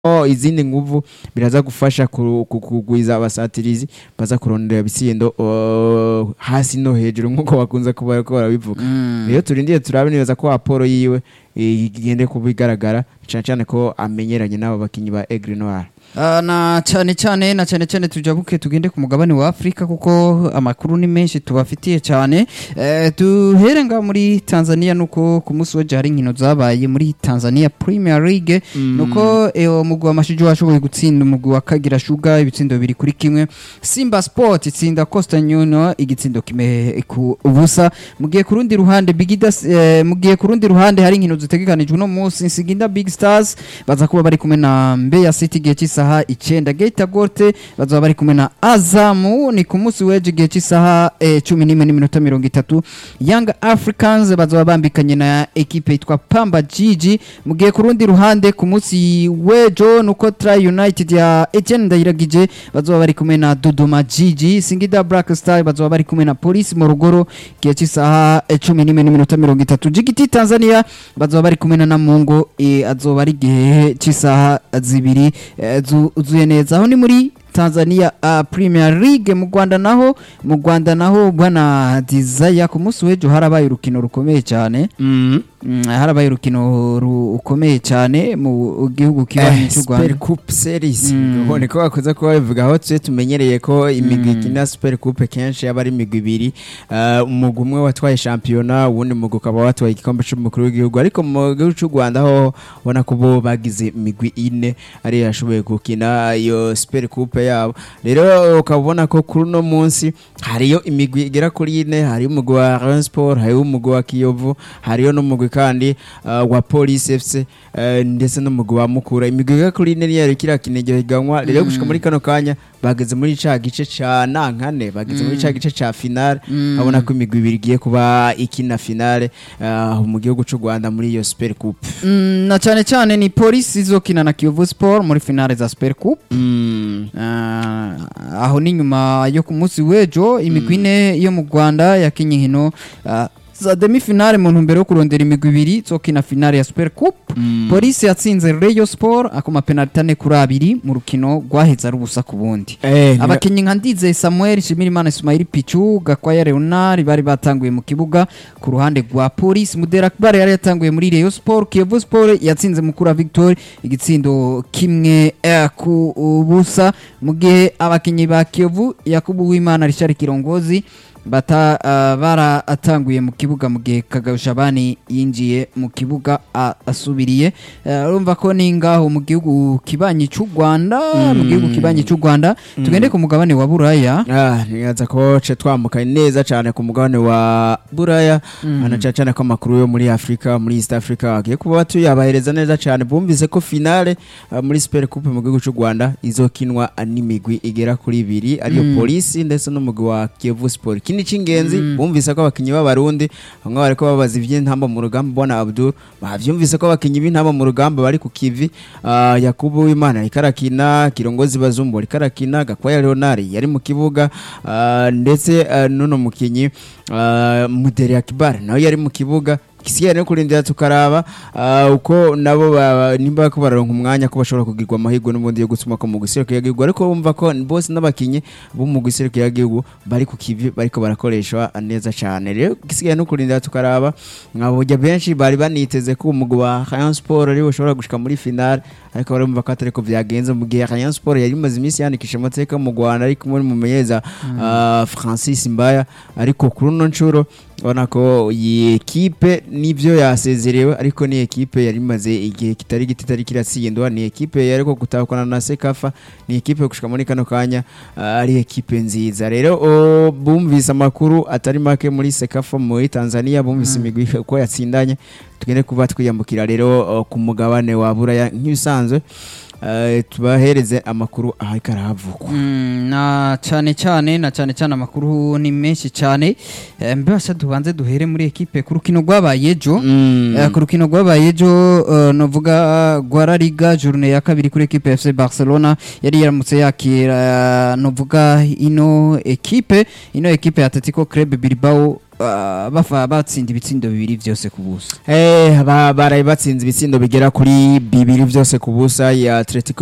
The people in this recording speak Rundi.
Oh, izindi nguvu biraza gufasha ku- ku- kugwiza abasatirizi baza kurondera ibitsindo oh, hasi no hejuru nk'uko bakunze kuba bariko barabivuga rero turindiye turabe neza ko aporo yiwe eh, igende kuba igaragara cyane cyane ko amenyeranye n'abo bakinyi ba Aigle Noir Ah, na cyane cyane na cyane cyane tujabuke tugende ku mugabane wa Afrika kuko amakuru ni menshi tubafitiye cyane eh, duhere nga muri Tanzania nuko ku munsi w'ejo hari inkino zabaye muri Tanzania Premier League nuko eh, umugwi wa Mashiju washoboye gutsinda umugwi wa Kagira Sugar ibitsindo bibiri kuri kimwe Simba Sport itsinda Coastal Union igitsindo kimwe ku ubusa mugiye ku rundi ruhande Bigida eh, mugiye ku rundi ruhande hari inkino zitegekanijwe no munsi Nsiginda Big Stars baza kuba bari kumwe na Mbeya City gihe cy'isaha icenda Geita Gold bazaba bari kumwe na Azamu ni ku munsi w'ejo igihe cy'isaha eh, cumi n'imwe n'iminota mirongo itatu Young Africans bazaba bambikanye na ekipe yitwa Pamba Jiji mugiye ku rundi ruhande ku munsi w'ejo nuko Tri United ya Etienne Ndayiragije bazaba bari kumwe na Dodoma Jiji Singida Black Star bazaba bari kumwe na Police Morogoro igihe cy'isaha eh, cumi n'imwe n'iminota mirongo itatu Jigiti Tanzania bazaba bari kumwe na Namungo eh, azoba ari igihe cy'isaha zibiri eh, zuzuye neza aho ni muri Tanzania uh, Premier League mu Rwanda naho mu Rwanda naho bwana Desire ku munsi w'ejo harabaye urukino rukomeye cyane mm, harabaye urukino rukomeye cyane mu gihugu kibanyi cy'u Super Rwanda Coupe Series Mm. ubone ko bakunze kuba babivuga aho tuje tumenyereye ko imigwi Mm. ikina Super Coupe kenshi yaba ari imigwi ibiri uh, umugwi umwe watwaye shampiyona uwundi mugwi ukaba watwaye igikombe cy'umukuru w'igihugu ariko mu gihugu cy'u Rwanda ho ubona ko bo bagize imigwi ine ari yashoboye gukina iyo Super Coupe yabo rero ukaba ubona ko kuri uno munsi hariyo imigwi igera kuri ine hariyo umugwi wa Rayon Sport hariyo umugwi wa Kiyovu hariyo n'umugwi kandi uh, wa Police FC uh, ndetse n'umugwi wa Mukura imigwi igera kuri ine niyo yariko irakina iryo higanwa rero gushika muri kano kanya bageze muri ca gice ca nankane bageze muri ca gice ca finale abona ko imigwi ibiri igiye kuba ikina finale uh, mu gihugu cy'u Rwanda muri iyo Super Coupe Mm, na cyane cyane ni polisi izokina na Kiyovu Sport muri finale za Super Cup mm. Ah, aho ni nyuma yo ku munsi w'ejo imigwi ine yo mu Rwanda yakinye inkino ah, za demi finale mu ntumbero yo kurondera imigwi ibiri zokina finale ya Super Cup polisi yatsinze Rayon Sport akoma penalty ane kuri abiri mu rukino rwaheze ari ubusa ku bundi eh, niba- abakinnyi nka Ndizeye Samuel Shimirimana Ismail Pichu Gakwaya Leonard bari batanguye mu kibuga ku ruhande rwa polisi Mudera Akbar yari yatanguye muri Rayon Sport Kiyovu Sport yatsinze Mukura Victory igitsindo kimwe eh, ku busa mu gihe abakinnyi ba Kiyovu Yakubu Wimana Richard Kirongozi bata uh, baratanguye mu kibuga mu gihe Kagabushabani yinjiye mu kibuga a- asubiriye Eh, urumva ko ni ngaho mu gihugu kibanyi cy'u Rwanda mu gihugu kibanyi cy'u Rwanda tugende ku mugabane wa Buraya Ah, nibaza ko ce twamukaye neza cyane ku mugabane wa buraya ana cyane cyane ko amakuru yo muri afurika muri east africa agiye kuba tuyabahereza neza cyane bumvise ko finale ah, muri super coupe mu gihugu cy'u rwanda izokinwa n'imigwi igera kuri ibiri ariyo polisi ndetse n'umugwi wa kiyovu sport ikindi cy'ingenzi bumvise ko abakinnyi b'abarundi bamwe bariko babaza ivy'intamba mu rugamba bona abdul bavyumvise ko abakinnyi b'intamba mu rugamba bari ku kivi ah, yakubu w'imana ariko arakina kirongozi bazumbu ariko arakina gakwaya leonard yari mu kibuga ah, ndetse ah, n'uno mukinyi ah, muderi akibar nawe yari mu kibuga gisigaye no kurindira tukaraba ah, uko nabo ba- nimba ko bararonka umwanya ko bashobora kugirwa amahirwe n'ubundi yo gutuma ko mu giserukiro y'igihugu ariko bumva ko bose n'abakinyi bo mu giserukiro y'igihugu bari ku kivi bariko barakoreshwa neza cyane rero gisigaye no kurindira tukaraba nkabujya benshi bari baniteze ko umugwi wa Rayon Sport ari ushobora gushika muri finale ariko barumva ko atari ko vyagenze mu gihe Rayon Sport yari imaze iminsi yandikisha amateka mu Rwanda ariko muri mumenyeza ah, Francis Mbaya ariko kuri uno nshuro ubona ko iyi ekipe nibyo yasezerewe ariko ni ekipe yari imaze igihe kitari gito itari kiratsindwa ni ekipe yari ko gutahukana na sekafa ni ekipe gushika muri kano kanya ah, ari ekipe nziza rero oh, bumvise amakuru atari make muri sekafa muri tanzania bumvise imigwi uko yatsindanye tugende kuba twiyambukira rero oh, ku mugabane wa buraya nk'ibisanzwe eh, tubahereze amakuru ahariko arahavugwa Mm, na cyane cyane na cyane cyane amakuru ni menshi cyane Eh, mbese tubanze duhere muri ekipe ku rukino rwabaye ejo Mm. Eh, ku rukino rwabaye ejo eh, novuga Guara Liga journée ya kabiri kuri ekipe ya FC Barcelona yari yaramutse yakira eh, novuga ino ekipe ino ekipe ya Atletico Club Bilbao ah, bafa batsinda ibitsindo bibiri byose ku busa Eh, ba- baraye batsinze ibitsindo bigera kuri bibiri byose ku busa ya Atletico